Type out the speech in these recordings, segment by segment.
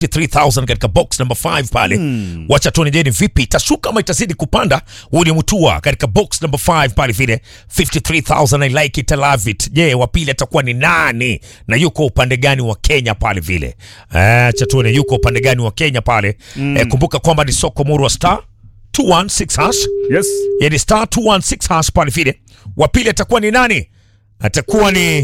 3000 katika box number 5 pale mm. wacha tuone je ni vipi itashuka ama itazidi kupanda huu ni mtua katika box number 5 pale vile 53000 i like it I love it je wa pili atakuwa ni nani na yuko upande gani wa Kenya pale vile acha tuone yuko upande gani wa Kenya pale mm. eh, kumbuka kwamba ni soko murwa star 216 hash Yes. yani star 216 hash pale vile wa pili atakuwa ni nani atakuwa ni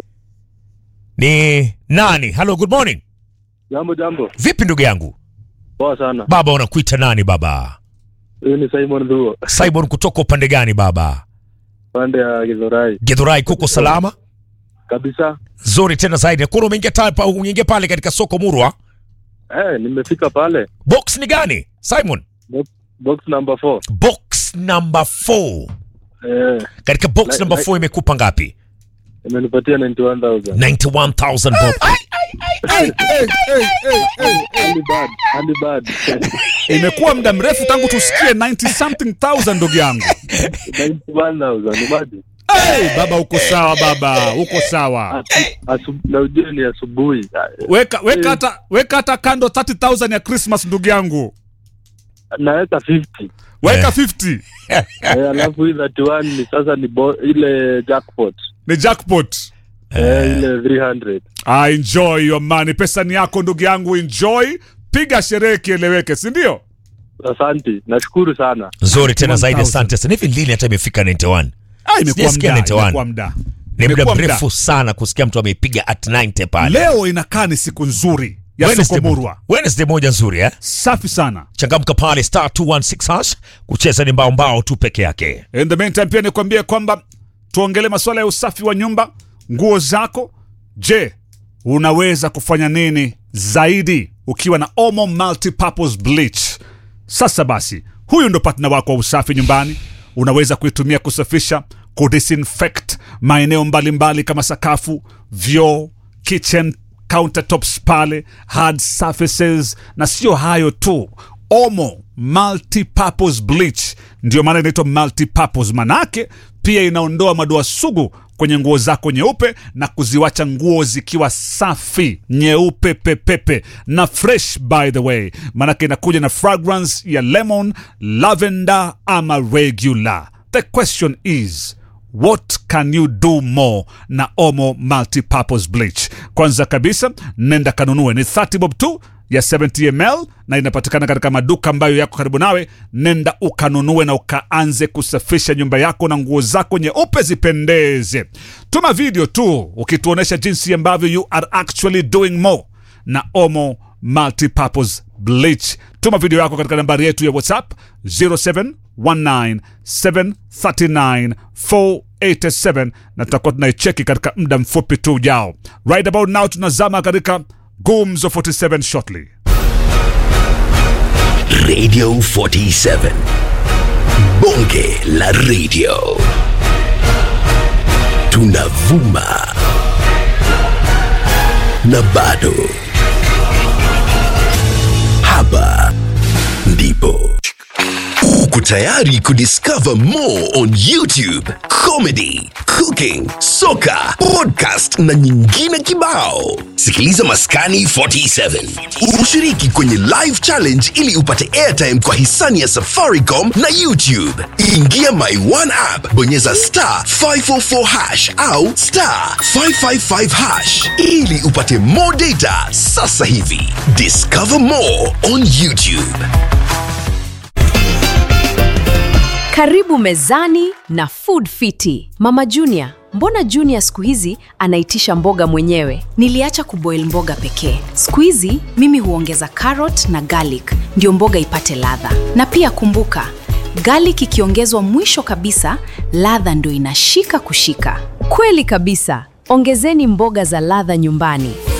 ni nani hello good morning Jambo jambo, vipi ndugu yangu poa sana. baba unakuita nani baba Huyu ni Simon Dhuo, simon kutoka upande gani baba pande ya Githurai gedhurai kuko salama kabisa. zuri tena zaidi nakuna umeingia ta- pa- umeingia pale katika soko murwa Eh, nimefika pale box ni gani simon box, box number 4. box number 4 Eh, katika box Like- number like- 4 imekupa ngapi imenipatia 91000. 91000 bob Hey, hey, hey, hey, hey. Early bird, early bird. Imekuwa muda mrefu tangu tusikie 90 something thousand ndugu yangu. 91000. Imagine. Hey, baba uko sawa baba, uko sawa. Asu- asu- na ujue ni asubuhi. Weka weka hata weka hata kando 30000 ya Christmas ndugu yangu. Naweka 50. Weka Eh. 50. Eh, alafu hii 31 ni sasa ni bo, ile jackpot. Ni jackpot. Eh, ile 300. Ah, enjoy your money. Pesa ni yako ndugu yangu, enjoy. Piga sherehe kieleweke, si ndio? Asante. Nashukuru sana. nzuri tena zaidi 1000. asante sana hivi lini hata imefika 91 Ah, imekuwa Sijasikia muda, 91. imekuwa muda. ni muda Imekuwa muda. mrefu sana kusikia mtu ameipiga at 90 pale Leo inakaa ni siku nzuri ya Wednesday soko mo- murwa. Wednesday moja nzuri eh? Safi sana. changamka pale star 216 hash kucheza ni mbao mbao tu peke yake In the meantime pia nikwambie kwamba tuongele masuala ya usafi wa nyumba, nguo zako. Je, unaweza kufanya nini zaidi ukiwa na Omo Multipurpose Bleach? Sasa basi, huyu ndo partner wako wa usafi nyumbani. Unaweza kuitumia kusafisha, kudisinfect maeneo mbalimbali kama sakafu, vyoo, kitchen countertops pale, hard surfaces, na sio hayo tu Omo multipurpose bleach ndio maana inaitwa multipurpose, manake pia inaondoa madoa sugu kwenye nguo zako nyeupe na kuziwacha nguo zikiwa safi nyeupe pepepe na fresh by the way, manake inakuja na fragrance ya lemon, lavender ama regular. The question is What can you do more na Omo multipurpose bleach? Kwanza kabisa, nenda kanunue, ni 30 bob tu ya 70 ml na inapatikana katika maduka ambayo yako karibu nawe. Nenda ukanunue na ukaanze kusafisha nyumba yako na nguo zako nyeupe zipendeze. Tuma video tu ukituonyesha jinsi ambavyo you are actually doing more na Omo multipurpose bleach. Tuma video yako katika nambari yetu ya WhatsApp 0719739487 na tutakuwa tunaicheki katika muda mfupi tu ujao. Right about now tunazama katika Gumzo 47 shortly. Radio 47. Bonge la radio. Tunavuma. Na bado. Hapa ndipo. Uko tayari kudiscover more on YouTube, comedy, cooking, soka, podcast na nyingine kibao. Sikiliza Maskani 47. Ushiriki kwenye live challenge ili upate airtime kwa hisani ya Safaricom na YouTube. Ingia My One app, bonyeza star 544 hash au star 555 hash ili upate more data sasa hivi. Discover more on YouTube. Karibu mezani na Food Fiti. Mama Junior, mbona Junior siku hizi anaitisha mboga mwenyewe? Niliacha kuboil mboga pekee. Siku hizi mimi huongeza carrot na garlic ndio mboga ipate ladha. Na pia kumbuka, garlic ikiongezwa mwisho kabisa, ladha ndio inashika kushika. Kweli kabisa. Ongezeni mboga za ladha nyumbani.